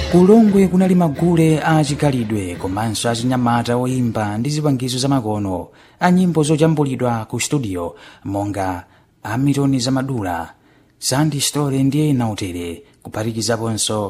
kulongwe kunali magule a chikhalidwe komanso achinyamata oyimba ndi zipangizo zamakono a nyimbo zojambulidwa ku studio monga hamilton zamadula sandy story ndi ena otere kuphatikizaponso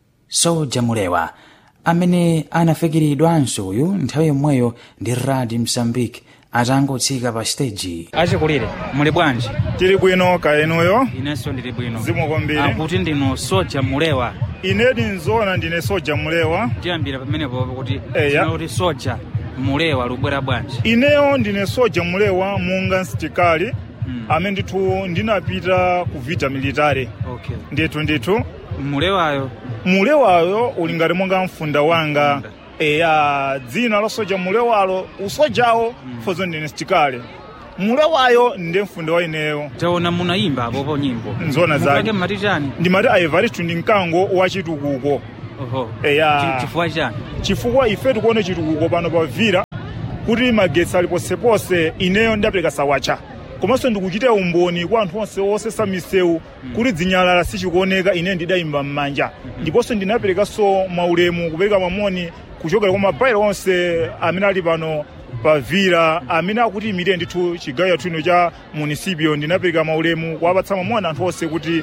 soja mulewa amene anafikiridwanso uyu nthawi yomweyo ndi radi msambiki atangotsika pa stage achikulire muli bwanji tili bwino kaenuyo inenso ndili bwino zikomo kwambiri akuti ndinu soja mulewa inedi nzoona ndine soja mulewa tiyambira pamenepo kuti Eya. tinoti soja mulewa lubwera bwanji ineyo ndine soja mulewa munga msitikali Mm. amene ndithu ndinapita ku vita military okay ndithu ndithu mulewayo mulewayo uli ngati monga mfunda wanga Mfunda. eya dzina la soja mulewalo usojawo fozo ndine msitikali mulewayo ndiye mfunda wa ineyo taona munayimba apopo nyimbo Nzoona zake. Mukake mmati chani ndimati aivaristu ndi mkango wa chitukuko oho Eya. Chi- chifukwa chani chifukwa ife tikuone chitukuko pano pa vira kuti magetsi ali posepose ineyo ndapereka sawacha komanso ndikuchita umboni kwa anthu onse osesa misewu kuti dzinyalala sichikuoneka ine ndidayimba m'manja ndiponso ndinaperekanso maulemu kupereka mamoni kuchokera kwa mabairo onse amene ali pano pa vira amene akuti imire ndithu chigawo chathu ino cha munisipio ndinapereka maulemu kuwapatsa mamoni anthu onse kuti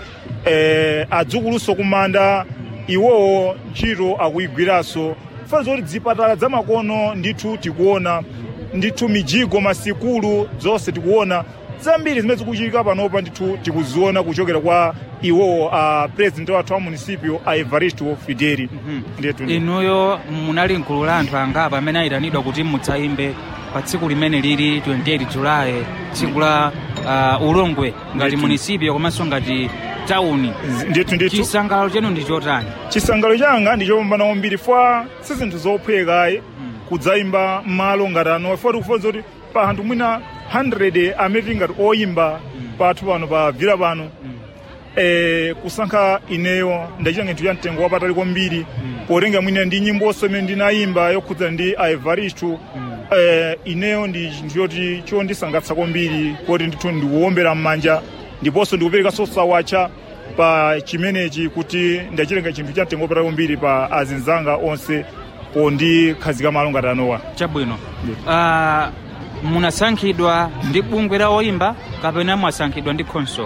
eh, adzukuluso kumanda iwowo ntchito akuyigwiranso fana zoti zipatala zamakono ndithu tikuona ndithu mijigo masikulu zonse tikuona zambiri zimene zikuchitika panopa ndithu tikuziona kuchokera kwa iwowo a president wathu wa munisipio a evaristo fideli ndithu inuyo munali mkulu la anthu angapa amene ayitanidwa kuti mudzayimbe pa tsiku limene lili 28 julayi tsiku la uh, ulongwe ngati Ndithu. munisipio komanso ngati tawuni ndithu ndithu chisangalalo chenu ndi chotani chisangalalo changa ndi chopambana kwambiri fwa si zinthu zophwekayi kudzayimba m'malo ngati ano foti kufonza kuti pa anthu mwina 100 amene tingati oyimba pathu pano pa vira pano eh, kusankha ineyo ndachita nginthu cha mtengo wapatali kwambiri potenga mwina ndi nyimboso imene ndinayimba yokhudzana ndi a evaristu eh, ineyo ndi chinthu choti chondisangatsa kwambiri kuti ndithu ndikuwombera m'manja ndiponso ndikuperekanso sawacha pa chimenechi kuti ndachitenga chinthu cha mtengo wapatali kwambiri pa azinzanga onse pondikhazika malo ngati anowa chabwino uh, munasankhidwa ndi bungwe la oyimba kapena mwasankhidwa ndi khonsolo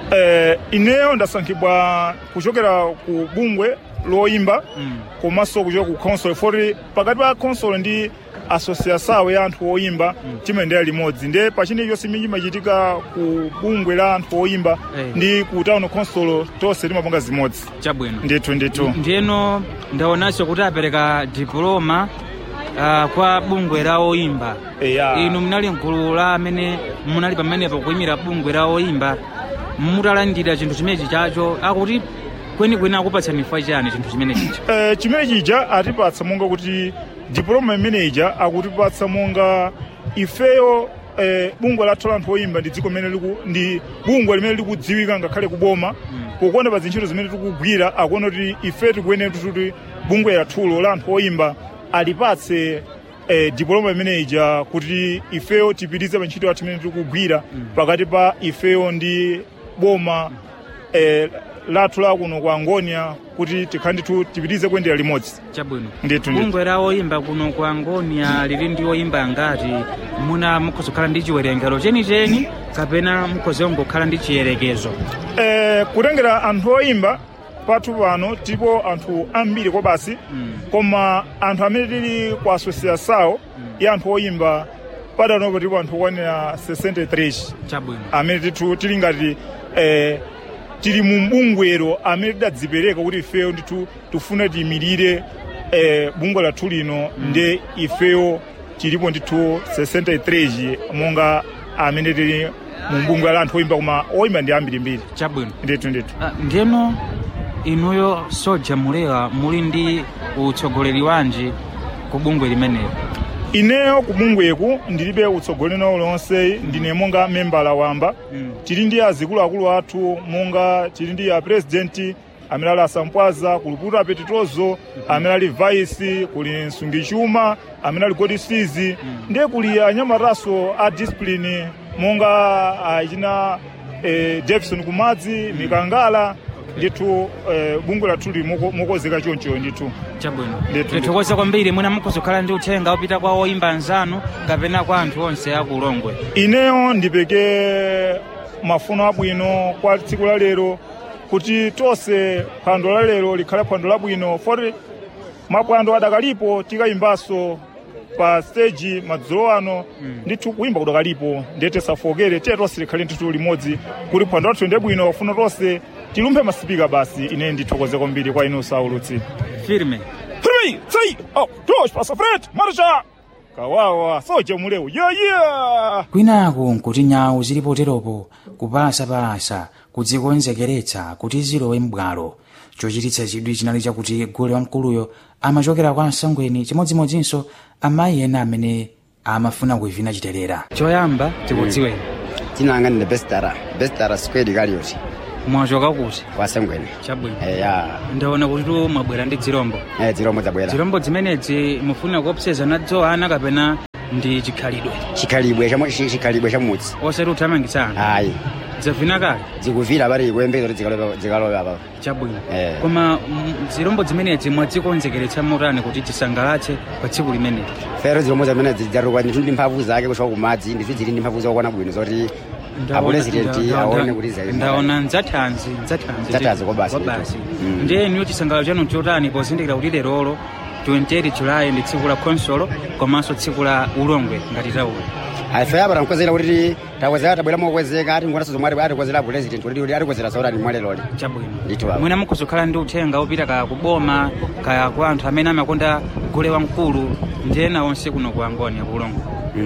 eh, ineyo ndasankhidwa kuchokera ku bungwe loyimba Mm. komanso kuchokera ku console foti pakati pa console ndi asosiasawo ya anthu oyimba timayendera limodzi ndiye pachine chonse imene chimachitika ku bungwe la anthu oyimba Eh. ndi ku town console tonse timapanga zimodzi chabwino ndithu ndithu ndiyeno ndaonanso kuti apereka diploma uh, kwa bungwe la oyimba Eya. inu munali mgulu la amene munali pamenepo kuyimira bungwe la oyimba mutalandira chinthu chimenechi chacho akuti kwenikweni akupatsani chifukwa chani chinthu chimenechicho eh, chimene chija atipatsa monga kuti diploma imene ija akutipatsa monga ifeyo eh, bungwe lathu la anthu oyimba ndi dziko limene liku ndi bungwe limene likudziwika ngakhale kuboma pokuona pa zintchito zimene tikugwira akuona kuti ife tikuyenera kuti bungwe lathulo la anthu oyimba alipatse eh, diploma imene ija kuti ifeyo tipitize pa ntchito yathu imene tikugwira pakati pa ifeyo ndi boma eh, lathu la kuno kwa angonia kuti tikhale ndithu tipitize kuyendera limodzi chabwino Ndithu, ndithu. bungwe la oyimba kuno ku angonia lili ndi oyimba angati muna mukhoza kukhala ndi chiwerengero chenicheni kapena mukhoza kungokhala ndi chiyerekezo eh, kutengera anthu oyimba pathu pano tipo anthu ambiri kwa basi koma anthu amene tili ku asosiasawo ya anthu oyimba padanopo tipo anthu okwanira 63 chabwino amene tithu tili ngati eh, tili mu bungwero amene tidadzipereka kuti ifeyo ndithu tifuna tiyimirire eh, bungwe lathu lino ndi ifeyo tilipo ndithu 63 monga amene tili mu bungwe la anthu oyimba koma oyimba ndi ambirimbiri chabwino ndithu ndithu Ah, ndiyeno inuyo soja mulewa muli ndi utsogoleri wanji ku bungwe limenelo ineyo ku bungweku ndilibe utsogoleri nawo lonse ndine monga membala wamba Mm. tili ndi azikuluakulu athu monga tili ndi a president amene ali asampwaza kuluputa apetitozo amene ali vice kuli msungichuma amene ali godisizi ndiye kuli anyamataso a discipline monga achina eh, jefferson kumadzi mikangala ndithu eh, bungwe lathu lili moko- mokozeka choncho ndithu chabwino Ndithu, tithokoza kwambiri mwina mukhozokhala ndi uthenga opita kwa oyimba anzanu kapena kwa anthu onse aku ulongwe ineyo ndipeke mafuno abwino kwa tsiku la lero kuti tonse phwando la lero likhale phwando labwino foti mapwando adakalipo tikayimbanso pa stage madzulo ano ndithu kuyimba kudakalipo ndete safokere tiye tonse likhale ndithu limodzi kuti phwando lathu ndi bwino funa tonse tilumphe masipika basi ine ndithokoze kwambiri kwa inu saulutsi firme Three, three, oh, dois, passa frente, marcha! Kawawa, soja muleu, yeah, yeah! kwinaku nkuti nyawu zilipoteropo kupalasa kudzikonzekeretsa kuti zilowe m'bwalo chochititsa chidwi chinali chakuti gule wamkuluyo amachokera kwa msangweni chimodzimodzinso amayi ena amene amafuna kuivina chiterera choyamba tikudziweni tinanga ndine bestara bestara square kalioti mwachoka kuti wasengwene chabwino eya ndaona kuti tu mwabwera ndi dzirombo eh zirombo zabwera zirombo zimenedzi mufuna kuopseza nadzo ana kapena ndi chikhalidwe chikhalibwe cha chikhalibwe cha mudzi osati uthamangitsa anthu ayi zavina kale zikuvira pali kuyembeza kuti zikalowa zikalowa apa chabwino Eh. koma mm, zirombo zimenezi mwadzikonzekeretsa motani kuti tisangalatse pa tsiku limeneli fero zirombo zamene zijarukwa ndithu ndi mphamvu zake kushoka kumadzi ndizo zili ndi mphamvu zokwana bwino zoti apuresidenti aone kuti zayi ndaona ndzathanzi ndzathanzi Ndzathanzi kwa basi. basi Mm. ndiye niyo chisangalalo chanu chotani pozindikira kuti lerolo 28 julayi ndi tsiku la khonsolo komanso tsiku la ulongwe ngati tauli ife apa tankwezera kuti takwezera tabwera mokwezeka ati ngonaso zomwe ati- atikwezera apuresidenti kuti atikwezera saurani mwaleloli chabwino Ndithu apo. mwina mukhozokhala ndi uthenga opita kaya kuboma kaya kwa anthu amene amakonda gule wamkulu ndi ena onse kuno ku angoni akulongo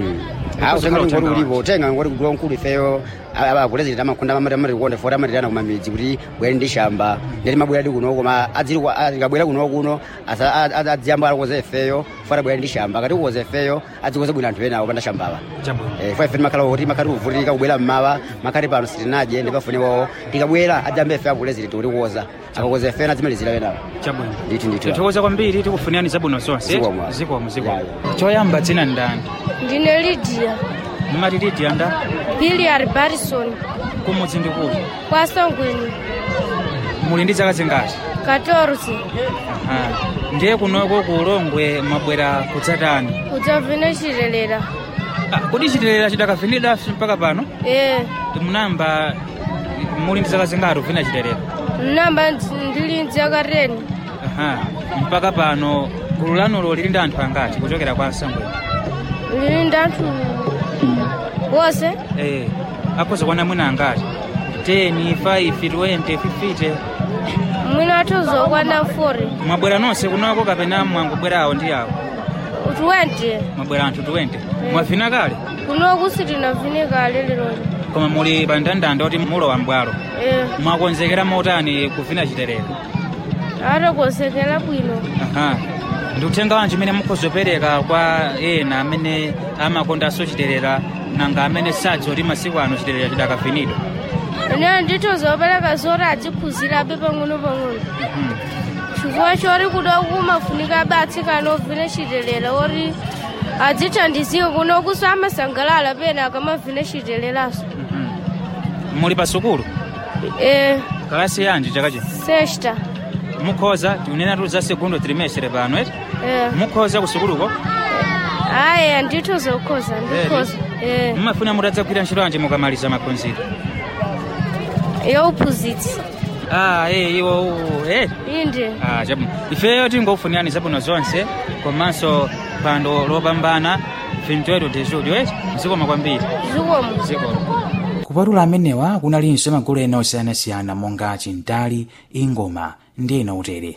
awo Kukhozokhala ngoti uthenga ulipo utenga ngoti kuti wankulu ifeyo apuresidenti amakonda amatikonda foti amatirana kumamidzi kuti bwere ndi shamba ndeti mabwera di kuno koma azikabwera kuno kuno asa- a- a- adziyamba alikoza ifeyo foti abwera ndi shamba kati kukoza ifeyo adzikoza bwino anthu ena opanda shambala chabwino Eh, fo ife timakhala kuti makhati kuvutika kubwera mmawa makhati pano sitinadye ndipafunewo tikabwera adzambe ife apuresidenti kuti kukoza akakoza ife adzimalizira wenawo chabwino ndithu ndithu tithokoza kwambiri tikufunirani zabwino zonse Zikomo. zikomo zikomo Ya, choyamba dzina ndani ndine lidia mumati lidia nda biliard barison kumudzi ndi kuti kwa songweni muli ndi zaka zingati 14 Aha. ndiye kunoko ku ulongwe mwabwera kudzatani kudzavine chilelera Ah, kodi chilelera chidakavinida mpaka pano e munamba muli ndi zaka zingati kuvina chilelera namba ndili mdzaka 10 Aha. mpaka pano gulu lanulo lili ndi anthu angati kuchokera kwa nsangweni lili ndi anthu wose eh, akhoza kuona mwina angati 10 5 20 50 mwina athu zokwana 40 mwabwera nonse kunoko kapena mwangobwerawo ndi awo 20 mwabwera anthu 20 mwavina kale kunoku sitinavine kale liloli koma muli pa ndandanda kuti mulowa mbwalo e mwakonzekera motani kuvina chiterero atakonzekera bwino Aha. ndi uthenga wanji umene mukhozopereka kwa ena amene amakondanso chiterera nanga amene sadziwa kuti masiku ano chiterera chidakavinidwa ine ndithu zopereka zoti adziphunzirabe pang'ono-pang'ono Mhm. chifukwa choti kuda kumafunika batsikana ovine chitelera oti adzithandizike kunokuso amasangalala pena akamavine chiteleraso Mhm. muli pa sukulu e kalasi yanji chaka chino sexta mukhoza tiunena tuli za segundo trimestre pano eti e mukhoza ku sukuluko aya ndithu zokhoza ndikhoza e mumafuna mutadzagwira ntchito yanji mukamaliza maphunziro yauphunzitsi ah eh iwo eh inde ah chabu ifeyo tingokufunirani zabwino zonse komanso phwando lopambana 28 de julho eti zikoma kwambiri zikomo zikoma kupatula amenewa kunalinso magulu ena osiyanasiyana monga chintali ingoma ndi ena utere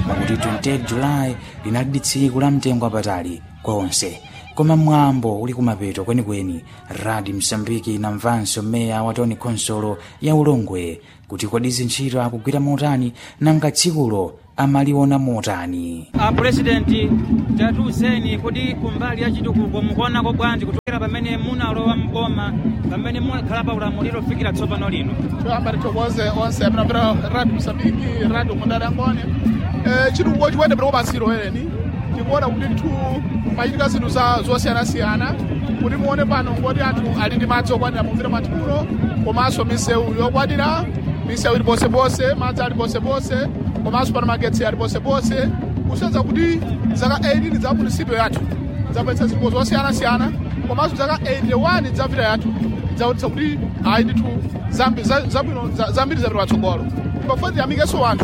pakuti 28 julayi linali tsiku la mtengo wapatali kwa onse koma mwambo uli kumapeto kwenikweni radi msambiki inamvanso meya wa toni khonsolo ya ulongwe kuti kodi zintchito akugwira motani nanga tsikulo amaliona motani a purezidenti tatiuzeni kuti kumbali ya chitukuko mukuonako bwanji kuchokera pamene munalowa mboma pamene munakhala pa ulamuliro kufikira tsopano lino toyamba tithokoze onse apinapita radio msambiki radio mundarangoni eh, chitukuko chikwende pita kupatsiro ereni tikuona kuti nthu machitika zinthu za zosiyanasiyana kuti muone pano ngoti anthu ali ndi madzi okwanira mumvira mwathu muno komanso misewu yokwanira misewu ili posepose madzi ali posepose komanso pano magetsi ali posepose kusenzera kuti zaka 18 za munisipyo yathu zapetsa zinthu zosiyanasiyana komanso zaka 81 za vita yathu zaonetsa kuti ayi ndithu zambi- za- zabwino za- zambiri zapita patsogolo pafuna tiyamikenso anthu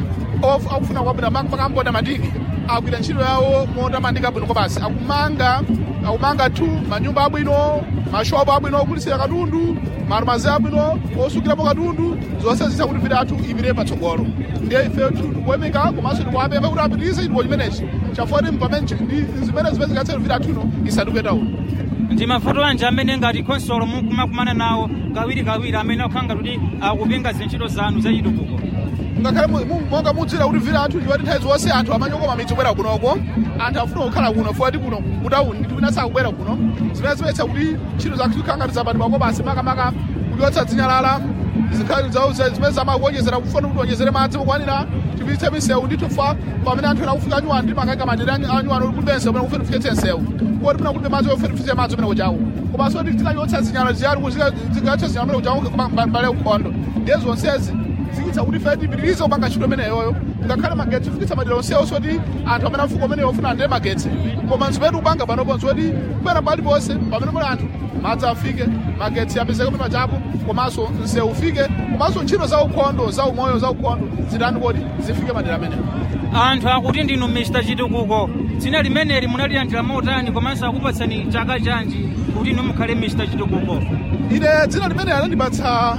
of- akufuna kwabwino makamboda matiki agwira ntchito yawo motamandika bwino kopasi akumanga akumanga tu manyumba abwino mashopu abwino ogulitsira katundu marumazi abwino osukirapo katundu zonse zisa kuti vita athu ipite patsogolo ndiye ife tikuemeka komanso tikuapemba kuti apitirize chitukuko chimenechi chafoti mpamene chi- ndi zimene zimene zingatsere vita athuno isatuketa uno ndi mavuto anji amene ngati khonsolo mukumakumana nawo kawirikawiri amene akukhanga kuti akupinga zintchito zanu za chitukuko ngakhale mu- mu- monga mudzira kuti vira anthu ndiwati nthawi zonse anthu amanyokoma midzi kubwera kunoko anthu afuna kukhala kuno fuati kuno kutauni ndi wina sakubwera kuno zimene zimetsa kuti ntchito zathu zikhanga tizapatidwa kopasi makamaka kudyotsa dzinyalala zikhali zauze zimene zamakuonjezera kufuna kuti onjezere madzi mukwanira tipitse misewu ndithu fa pamene anthu ena kufika anyuwano ndi makaika madera anyuwano kuti kulibe nsewu pamene kufuna kufikitse nsewu koti pina kulibe madzi ofuna kufikitse madzi pamene kuchawo komanso kuti tikachotsa zinyalala ziyali zikachotsa zinyalala pamene kuchawo mbale ukhondo ndiye zonsezi zikitsa kuti fe tipitirize kupanga ntchito imeneyoyo ngakhale magetsi kufikitsa madera onsewo soti anthu amene afuko ameneyo ofuna andire magetsi koma nzimene tikupanga panopo nzoti kupera pali ponse pamene pali anthu madzi afike magetsi apezeke pima chapo komanso nsewu ufike komanso ntchito za ukhondo za umoyo za ukhondo zitani kodi zifike madera ameneyo anthu akuti ndinu mr chitukuko dzina limeneli munalilandira motani komanso akupatsani chaka chanji kuti inu mukhale mr chitukuko ine dzina limene anandipatsa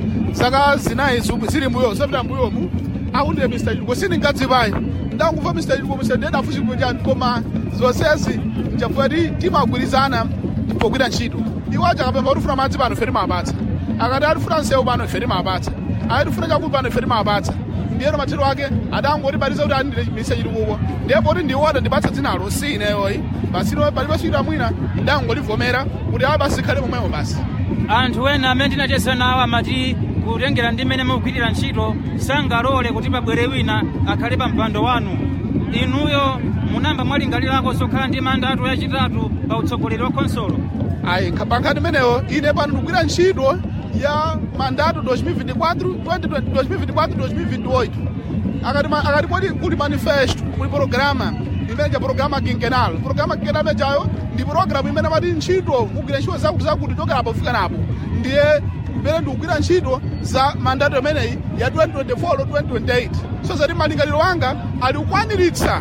zaka zinayi zu- zili mbuyo zapita mbuyomu akundire mr chitukuko sindingadzipayi ndangumva mr chitukuko mr ndiyenda afu chitukuko chanu koma zonsezi nchafuna ti timagwirizana pogwira ntchito iwo aja akapemba kuti ufuna madzi pano feri mapatsa akati atifuna nsewu pano feri mapatsa akati tifuna chakulu pano feri mapatsa ndiyeno mathero ake adangotibatiza kuti andire mr chitukuko ndiye poti ndiwo adandipatsa dzinalo si ineyoyi basino palibe suita mwina ndangolivomera kuti awa basi ikhale momwemo basi anthu ena amene tinacheza nawo amati kutengera ndi mmene mukugwirira ntchito sangalole kuti pabwere wina akhale pa mpando wanu inuyo munamba mwalingalirako sokhala ndi mandatu yachitatu pa utsogoleri wa khonsolo ayi pankhani imeneyo ine pano ndikugwira ntchito ya mandato 2024 2024 2028 akati ma- akati kodi kuli manifesto kuli programa imene ja programa quinquenal programa quinquenal imenejayo ndi programu imene amati ntchito mugwira ntchito zakuti zakuti chokera apo kufika napo ndiye imene ndikugwira ntchito za mandato imeneyi ya 2024 2028 so zati malingaliro anga ali kukwaniritsa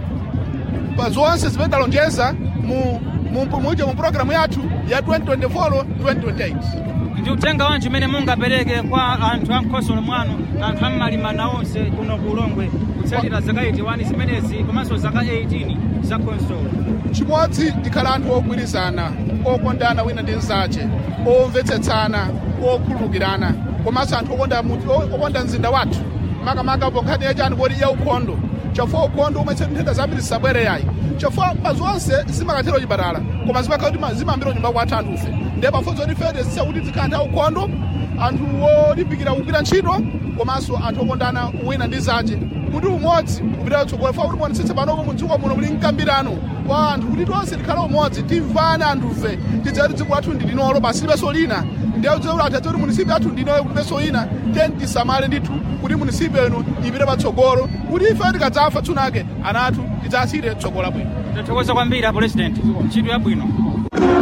pa zonse zimene ndalonjeza mu mu muje mu programu yathu ya 2024 2028 ndi uthenga wanji umene mungapereke kwa anthu a mkhonsolo mwanu anthu ammalimana onse kuno ku ulongwe kutsatira zaka 81 zimenezi komanso zaka 18 za khonsolo chimodzi tikhala anthu ogwirizana okondana wina ndi mnzace omvetsetsana okhululukirana komanso anthu okonda muti- o- okonda mzinda wathu makamaka po nkhani yachani kodi ya ukhondo chafua ukhondo umwe nthenda zambiri zisabwere yayi chafua pa zonse zimakathera chipatala koma zimakhala kuti ma- zimayambira nyumba kwathu anthu ufe ndiye pafunso kuti fede zisa kuti zikhala anthu aukhondo anthu olimbikira kugwira ntchito komanso anthu okondana wina ndi zanje kuti umodzi kupita kutsogolo fa kuti muonetsetse panopo mudzuko muno muli mkambirano wa anthu kuti tonse tikhale umodzi timvane anthufe tidziwe kuti dziko lathu ndi linolo basi libenso lina ndiye kudziwa kuti atadze kuti munisipi athu ndinoyo kulibenso ina teni tisamale ndithu kuti munisipi enu ipite patsogolo kuti ife tikadzafa tsunake ana athu tidzasire tsogolo bwino tathokoza kwambiri a president ntchito yabwino